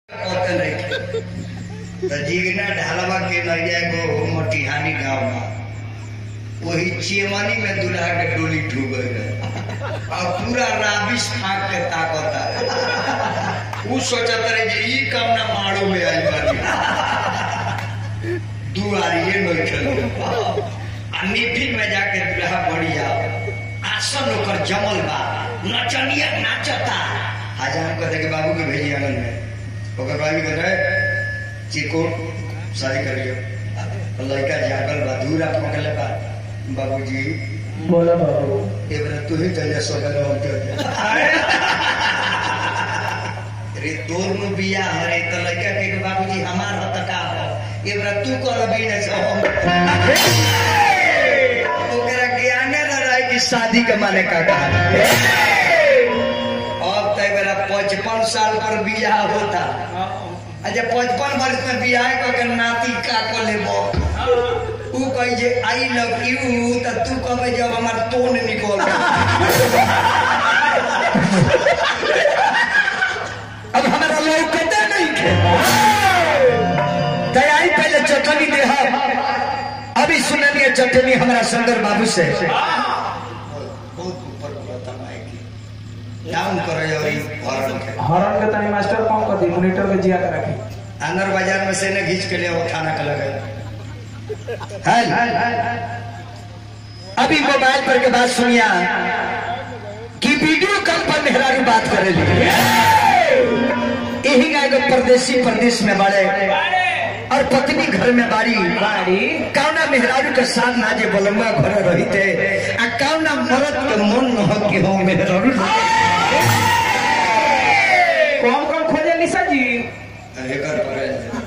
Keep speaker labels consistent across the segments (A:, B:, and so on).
A: होते नहीं तो जीगना ढालवा के नैया गो मटिहानी गांव में वही चेमनी में दूल्हा के डोली ठूक गए और पूरा राबिश फाक के ताकता उ सोचत रहे जे ई काम ना मारो में आई बानी दुआरिये बैठल आ निफिल में जाके दूल्हा बढ़िया आसन ओकर जमल बा नचनिया नाचता हजार कहते कि बाबू के भेजी आंगन में ओकर बाबू कहते रहे चिकोट शादी करियो लड़का जागल बा दूर आप पकड़ले बा बाबूजी
B: बोला बाबू
A: ए बेरा तू ही चल जा सगल हम चल जा रे तोर नु बिया हरे त लड़का के के बाबूजी हमार हत का हो ए बेरा तू कर भी न सो ओकरा ज्ञाने न रहे कि शादी के माने का का अब तय बेरा पचपन साल पर बियाह होता अच्छा पचपन वर्ष में बियाह क के नाती का को लेबो ऊ कही जे आई लव यू त तू कहबे जब हमार तोन निकल अब हमारा लोग कहते नहीं थे तैयारी पहले चटनी दे अभी सुनलिए चटनी हमारा सुंदर बाबू से बहुत ऊपर डाउन करो और ई हरण के
B: हॉर्न के तनी मास्टर कम कर दी मॉनिटर के जिया के रखी
A: अंदर बाजार में से न घींच के ले वो खाना का लगे अभी मोबाइल पर के बात सुनिया कि वीडियो कॉल पर मेहरारू बात करे यही का एगो परदेसी प्रदेश में बड़े और पत्नी घर में बाड़ी
B: बाड़ी
A: कौना मेहरारू के साथ ना जे बोलंगा घर रहिते आ कौना मरद के मन न हो कि हो मेहरारू
B: कौन कौन खोजे निशा जी
A: एकर पर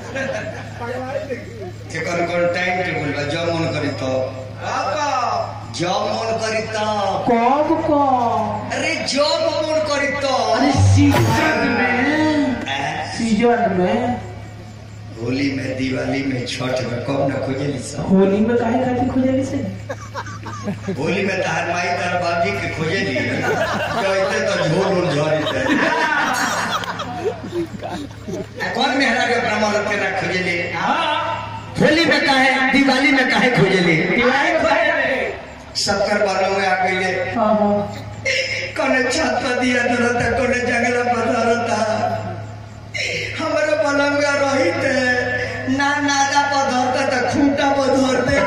A: एकर कोन टाइम टेबल बा जब मन करी तो जब मन करी तो
B: कौन कौन
A: अरे जब मन करी तो
B: अरे सीजन में
A: हैं?
B: सीजन में
A: होली में दिवाली में छठ में कब न खोजेली सब
B: होली में काहे खातिर खोजे निशा
A: होली में तार माई तार बाबजी के खोजेली कहते तो झोल उल झरी कौन मेहरारू अपना मरद के ना खोजेली होली में काहे दिवाली में काहे खोजेली
B: दिवाली में काहे रे
A: शक्कर बालों में आ गई
B: हां हां
A: कोने छत पर दिया धरता कोने जंगला पर धरता हमारे पलंगा रहित ना नादा पर धरता तो खूंटा पर धरते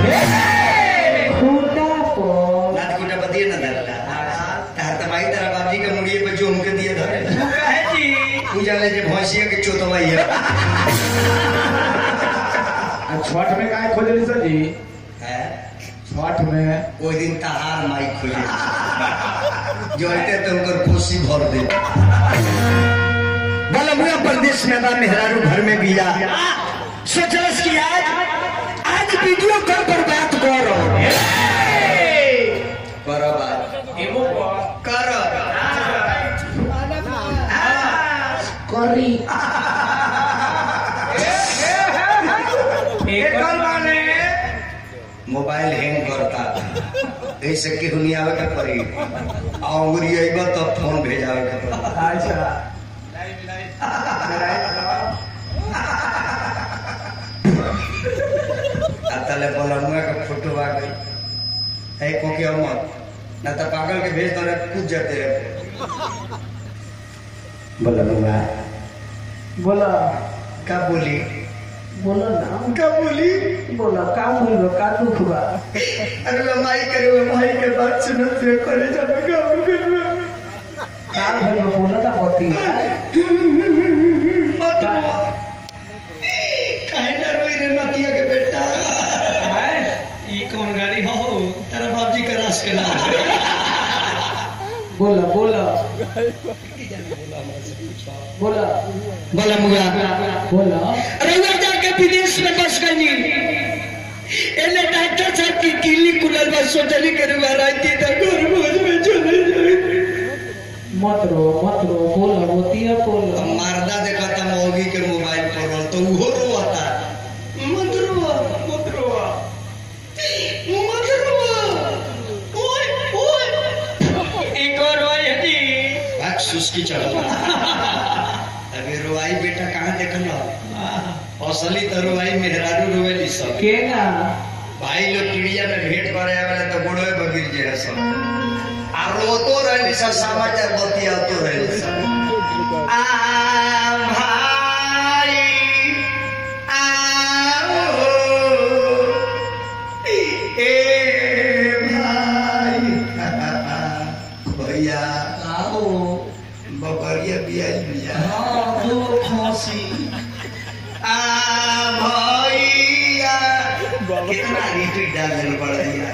B: खूंटा को
A: नाद खूंटा पर दिए ना धरता तार तमाई तारा बाबजी के मुड़िए पे जो उनके दिए धरे
B: काहे जी
A: पूजा ले जे भैंसिया के चोतवाई है
B: छठ में काहे खोजे निशा जी
A: हैं?
B: छठ में
A: वो दिन तहार माई खोजे जो अते तो उनकर कोसी भर दे बलमुआ प्रदेश में बा मेहरारू घर में बिया सोचलस कि आज आज वीडियो कॉल पर बात करो करो बात
B: एगो
A: करो
B: करी एकर माने
A: मोबाइल हैंग करता ऐसे के हुनी आवे के पड़ी अंगुरी अइबा तो फोन भेजावे के पड़ी
B: अच्छा
A: आ तले बलनुआ के फोटो आ गई है को के अमर ना तो पागल के भेज दो कूद जाते हैं बलनुआ
B: बोला
A: का बोली
B: बोला ना
A: का बोली
B: बोला का बोल का दुख बा
A: अरे मैं माई करे वो माई के बात सुनो तो करे जब का करना
B: का भइल बा, बोला था पति
A: मत काहे ना रोई रे नतिया के बेटा ई कौन गाड़ी हो तेरा बाबजी का रास के नाम
B: बोला बोला बोला
A: बोला मुआ
B: बोला
A: रउआ जाके विदेश में बस गई एने डॉक्टर साहब की किली कुलर बस सोचली के रुआ रहती तो घर भोज में चले जाए
B: मत रो मत रो बोला मोतिया बोला
A: मर्दा देखा था मौगी के मोबाइल पर रोल तो वो रोता मत रोआ मत रोआ मत रोआ ओए ओए एक और रोए जी सुस्की चढ़ा अभी रो रुआई बेटा कहाँ देखल असली तो रुआई मेहरारू रोवेली सब
B: के ना
A: भाई लोग चिड़िया में भेंट करे वाले तो बुढ़वे बगिर जे है सब आ रोतो रहली सब समाचार बतियातो रहली सब आ भाई आओ ए भाई भैया
B: आओ
A: बकरिया बियाई बिया
B: हाँ दो खांसी
A: आ भैया कितना रिपीट डाल देने पड़ दिया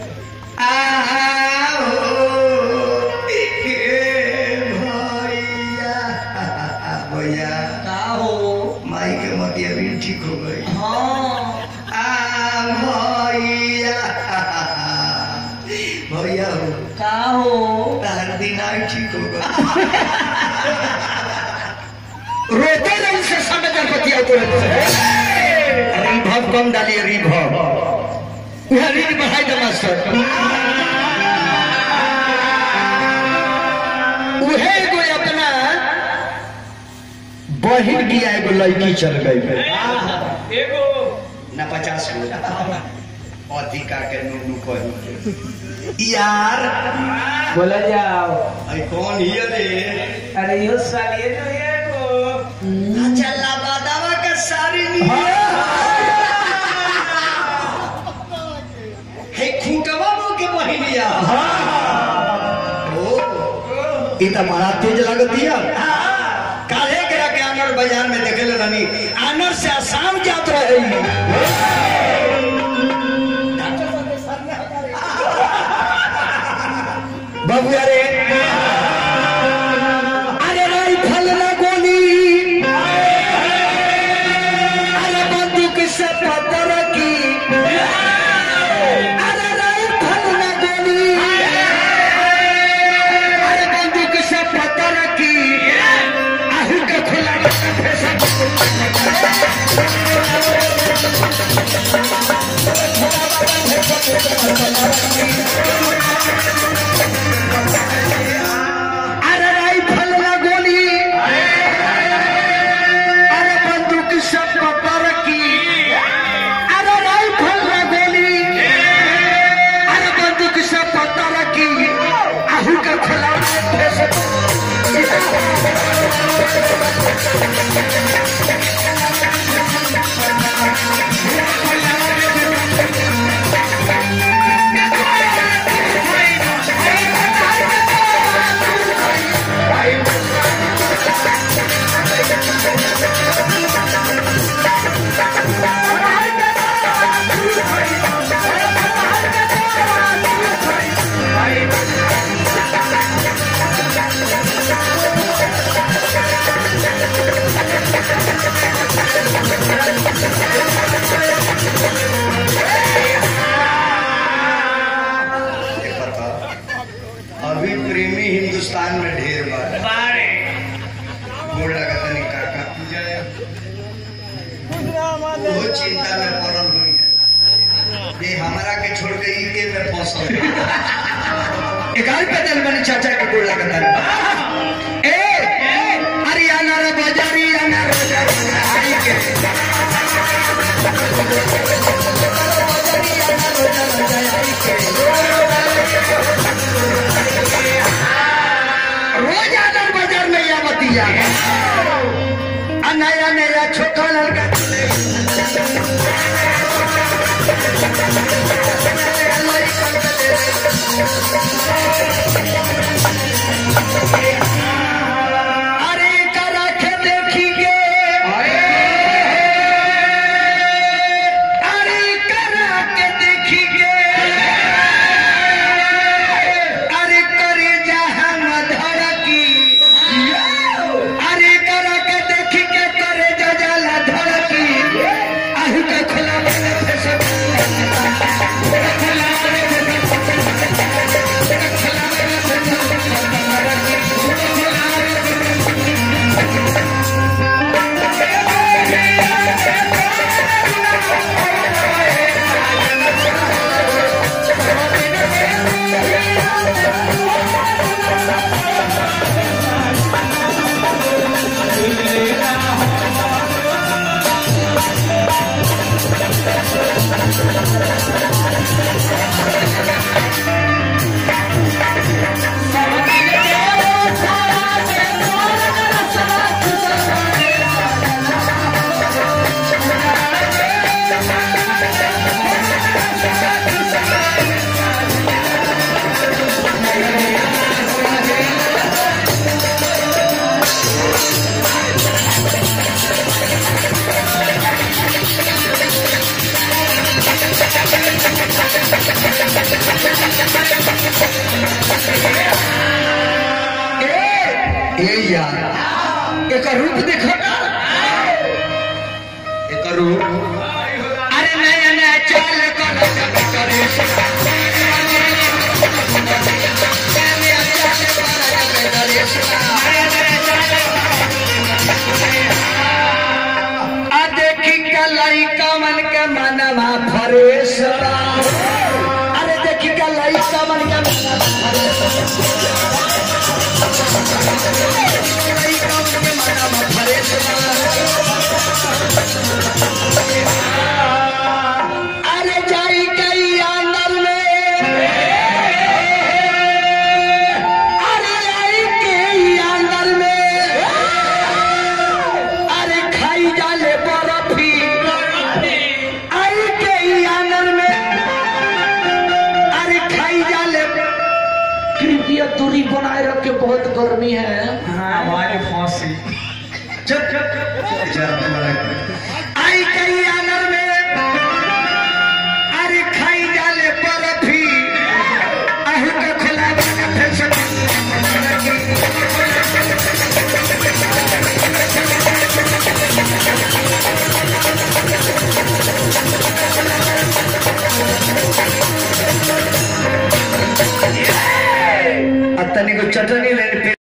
A: आओ हे भैया भैया
B: आओ
A: माई के मतिया भी ठीक हो गई
B: हाँ
A: आ भैया भैया हो
B: आओ
A: तार दिन आई ठीक हो गई रोते नहीं से समाचार बतिया तो रिभव कम डालिए रिभव यह रीड बढ़ाई दे मास्टर उहे एगो अपना बहिन की एगो लड़की चल गई
B: एगो
A: ना पचास गो अधिका के नूनू कही यार
B: बोला जाओ
A: आई कौन हिय रे
B: अरे यो सालिए तो एगो
A: चला बादावा का सारी नहीं हे खूंटवा मो के बहिनिया ओ ई त बड़ा तेज लगतिया काहे के के आनर बाजार में देखले रहनी आनर से आसाम जात रहे बाबू अरे अरे राइफल ना गोली अरे बंदूक से पत्थर की अरे राइफल ना गोली अरे बंदूक से पत्थर की आहू के खुला अरे राइफल ना गोली अरे बंदूक से पत्थर की अरे राइफल ना गोली अरे बंदूक से पत्थर की आहू के खुला अभी प्रेमी हिंदुस्तान में ढेर बार
B: बारे
A: गोड़ लगता नहीं काका वो चिंता में पड़ल हुई है ये हमारा के छोड़ के इनके में फंसल एकाल पे दिल मैंने चाचा के गोड़ लगता है ए अरे आना रे बाजारी आना रे बाजारी आई के रोज आदर बाजार में या बतिया आ नया नया छोटा लड़का अरे करा के देखी गे अरे करा के देखी गे अरे करे जहां धड़की अरे करा के देखी के करे जजाला धड़की आहू के खुला वाले फेस खुला वाले फेस खुला ए यार एक रूप देखो ना एक रूप अरे नया नया चाल करो जब करे से नया नया चाल करो जब करे से आ देखी का लइका मन के मनवा फरेश बा। अरे देखी का लइका मन के मनवा फरेश बा। लइका मन के मनवा फरेश बा। अरे जाई कई आंगन में अरे जाई कई आंगन में अरे खाई जाले बर्फी आई के ई आंगन में अरे खाई जाले
B: कृपया दूरी बनाए रखे बहुत गर्मी है
C: हमारी फांसी
A: चुप चुप आई के ई आंगन में अरे खाई जाले बर्फी आहू के खुला के फिर से अब तनिको चटनी ले